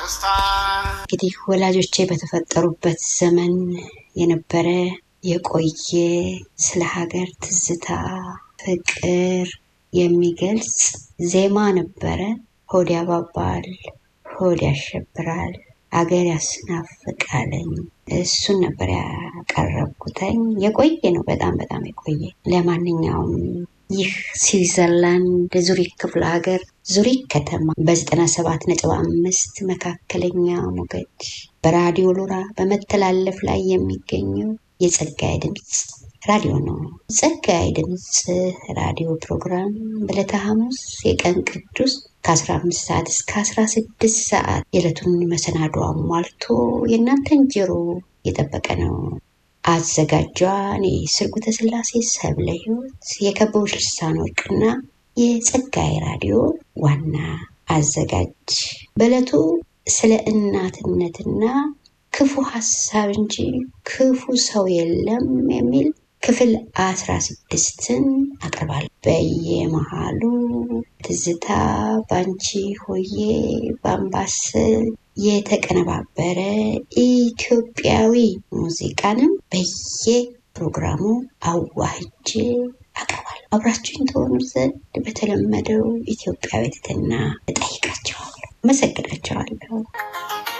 እንግዲህ ወላጆቼ በተፈጠሩበት ዘመን የነበረ የቆየ ስለ ሀገር ትዝታ፣ ፍቅር የሚገልጽ ዜማ ነበረ። ሆድ ያባባል፣ ሆድ ያሸብራል፣ አገር ያስናፍቃለኝ። እሱን ነበር ያቀረብኩተኝ። የቆየ ነው፣ በጣም በጣም የቆየ። ለማንኛውም ይህ ስዊዘርላንድ ዙሪክ ክፍለ ሀገር ዙሪክ ከተማ በዘጠና ሰባት ነጥብ አምስት መካከለኛ ሞገድ በራዲዮ ሎራ በመተላለፍ ላይ የሚገኘው የጸጋዬ ድምፅ ራዲዮ ነው። ጸጋዬ ድምፅ ራዲዮ ፕሮግራም በዕለተ ሐሙስ የቀን ቅዱስ ከ15 ሰዓት እስከ 16 ሰዓት የዕለቱን መሰናዶ አሟልቶ የእናንተን ጆሮ የጠበቀ ነው። አዘጋጇ እኔ ስርጉተ ስላሴ ሰብለ ሕይወት የከበቡሽ ልሳን ወርቅና የጸጋዬ ራዲዮ ዋና አዘጋጅ በዕለቱ ስለ እናትነትና ክፉ ሀሳብ እንጂ ክፉ ሰው የለም የሚል ክፍል አስራ ስድስትን አቅርባል። በየመሃሉ ትዝታ ባንቺ ሆዬ በአምባሰል የተቀነባበረ ኢትዮጵያዊ ሙዚቃንም በየ ፕሮግራሙ አዋህጄ አቀርባለሁ። አብራችሁኝ ተሆኑ ዘንድ በተለመደው ኢትዮጵያዊ ትህትና እጠይቃቸዋለሁ፣ አመሰግናቸዋለሁ።